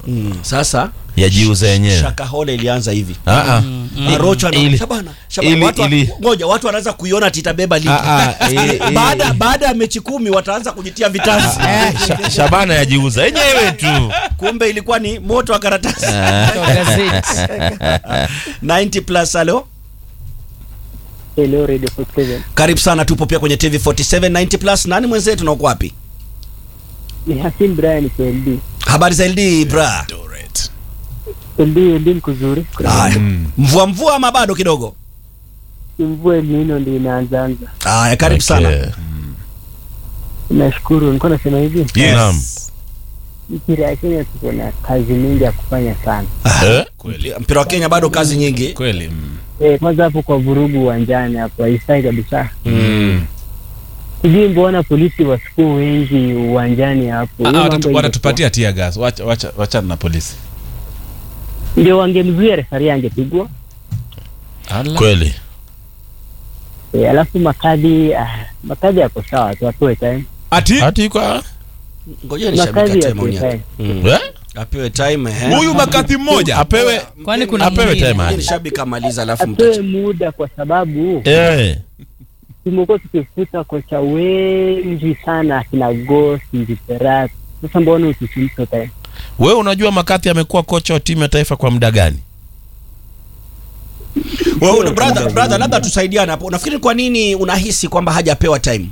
sasa yajiuza yenyewe shakahole ilianza hivi Ah, ah. Arocho ana- Ili- Shabana, Shabana, ili- watu wa- ili- ngoja watu wanaanza kuiona ati itabeba ligi Ah, ah, eh, eh. baada baada ya mechi kumi wataanza kujitia vitanzi Sha- Shabana yajiuza yenyewe tu kumbe ilikuwa ni moto wa karatasi Kwa gazeti. 90 plus alo Hello Radio 47. karibu sana tupo pia kwenye tv 47 90 plus nani mwenzetu na uko wapi Ni Hasim Brian KLD. habari za ld bra LD LD ni kuzuri. Kuna haya mvua mvua ama bado kidogo mvua El Nino ndio inaanza anza. haya karibu sana Okay. Nashukuru. Nilikuwa nasema hivi. Naam. Mpira ya Kenya tuko na kazi mingi ya kufanya sana. Eh? mpira wa kenya bado kazi nyingi kweli mm. Eh, kwanza hapo kwa vurugu uwanjani hapo haifai kabisa. Sijui mbona polisi wasikuwa wengi uwanjani hapo. Ah, Hiyo watatu- mambo watatupatia tia gas wacha wacha wachana na polisi ingekuwa- Ndio wangemzuia refari angepigwa. Ala. kweli Eh, alafu makadi ah, makadi yako sawa tu apewe time. ati hati kwa ngoja nishabika Makadi time yapewe maoni yake. time. Mm. eh? apewe time eh. huyu makati mmoja apewe Kwani kuna apewe mwingine? time Ngoja hadi nishabika maliza alafu Apewe mtache muda kwa sababu eh tumekuwa tukifuta kocha wengi sana akina Ghost, Njiperat. Sasa mbona usisimpe time? wewe unajua makati amekuwa kocha wa timu ya taifa kwa muda gani Wewe una- brother brother labda tusaidiane hapo unafikiri kwa nini unahisi kwamba hajapewa time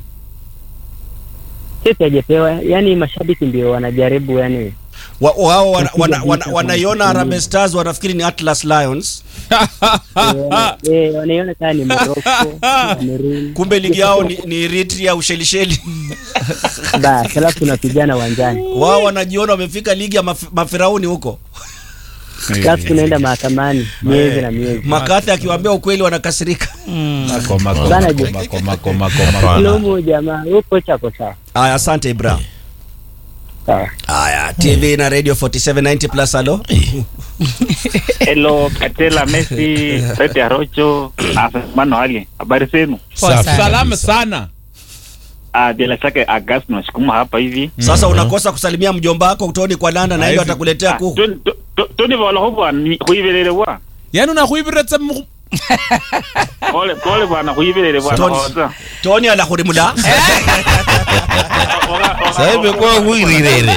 Sisi hajapewa, yani mashabiki ndio wanajaribu yani Wa- wao wana- Kupiga wana- vita wana- kwa wanaiona mchezo. Harambee Stars wanafikiri ni Atlas Lions eh, eh, wanaiona kama ni Morocco, Cameroon. kumbe ligi yao ni, ni Eritrea Ushelisheli Basi alafu tunapigana uwanjani. wao wanajiona wamefika ligi ya maf mafirauni huko Alafu tunaenda mahakamani miezi na miezi. Makathi akiwaambia ukweli wanakasirika Mako, mako, Bana mako, je. mako, mako, mako, mako. Hapana. Lomo jamaa, huyo kocha ako sawa. haya asante Ibra Sawa. haya TV na Radio 4790 plus alo Hello, Katela, Messi, Rete Arocho, Mano Ali. Habari zenu? Poa Safi. sana. salama sana Ah, bila shaka Agas tunashukuma hapa hivi. sasa unakosa kusalimia mjomba wako utoni kwa Landa na hiyo Haizi. atakuletea Ah, kuku tu- tu- tu- Tuni vola hubwa ni huivelele bwa. yani unakuiviretsa mu- Pole pole bwana huivelele bwana. Tony. Oza. Tony alahurimula sasa imekuwa huirirere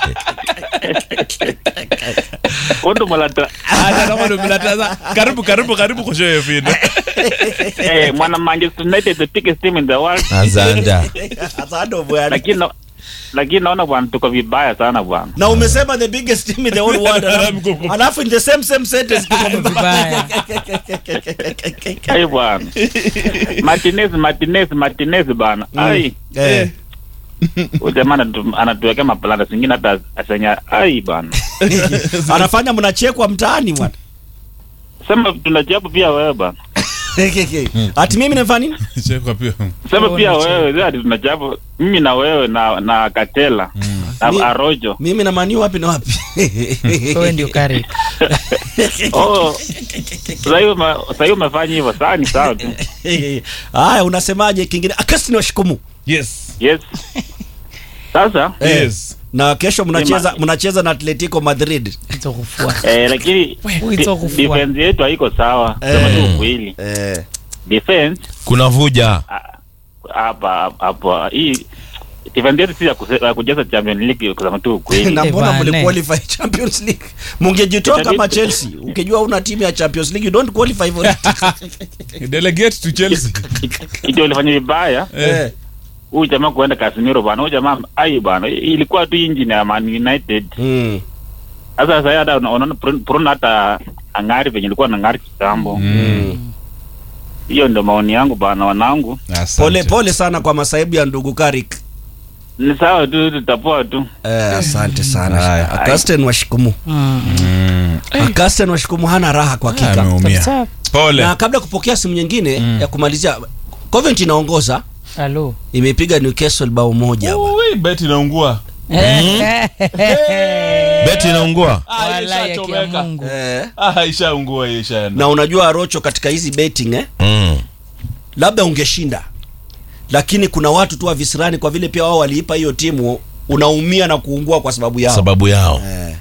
Ondo malata. Hata kama ndo mnataza- karibu karibu karibu kushoyo fino Eh, mwana Manchester United the biggest team in the world. azanda asante bwana Lakini na- lakini naona bwana tuko vibaya sana bwana. na umesema the biggest team in the whole world alafu- alafu in the same same sentence tuko Vibaya. Ai bwana. Martinez Martinez Martinez bwana. Ai. eh Huyu jamaa anatu- anatuwekea maplanda zingine hata asenya ai bwana. anafanya mnachekwa mtaani bwana Sema tunachapu pia wewe bwana. ati mimi nafanya nini Chekwa pia. Sema Oh, pia ni wewe zadi tunachapu mimi na wewe na na Katela Mi- na Arojo. mimi na mani wapi na wapi Wewe ndio kari. Oh. Sasa hiyo ma- sasa hiyo umefanya hivyo sawa ni sawa tu. haya unasemaje kingine akasi ni washukumu yes Yes. Sasa yes na kesho mnacheza Nima- mnacheza na Atletico Madrid Itokufua. eh, lakini Wewe de- itokufua. defense yetu haiko sawa. Sema tu ukweli. eh Defense kuna vuja ah, hapa hapa hii defense yetu si ya kuse- ya kujaza Champions League kusema tu ukweli. na mbona Bane. mliqualify Champions League mungejitoa Itabidi- kama Chelsea ukijua una timu ya Champions League you don't qualify for it delegate to chelsea Hicho ulifanya vibaya. eh Huyu jamaa kuenda Casemiro bwana. Huyu jamaa ai bwana. Ilikuwa tu engine ya Man United. mm. Sasa sasa hata una- unaona Bruno- Bruno hata ang'ari venye ilikuwa na ng'ari kitambo. Hiyo ndio maoni yangu bana, wanangu. Asante. pole pole sana kwa masaibu ya ndugu Karik Ni sawa tu, tutapoa tu. eh asante sana Haya. Akasten washikumu Mm. Akasten washikumu hana raha kwa hakika ameumia Sawa. pole na kabla ya kupokea simu nyingine ya kumalizia Covent inaongoza Halo. imepiga Newcastle bao moja Ui, beti inaungua beti inaungua Ah, Wallahi ya ishachomeka. kia Mungu. eh, Ah, ishaungua hiyo ishaenda na unajua Rocho katika hizi betting eh mm. labda ungeshinda lakini kuna watu tu wa visirani kwa vile pia wao waliipa hiyo timu unaumia na kuungua kwa sababu yao sababu yao eh.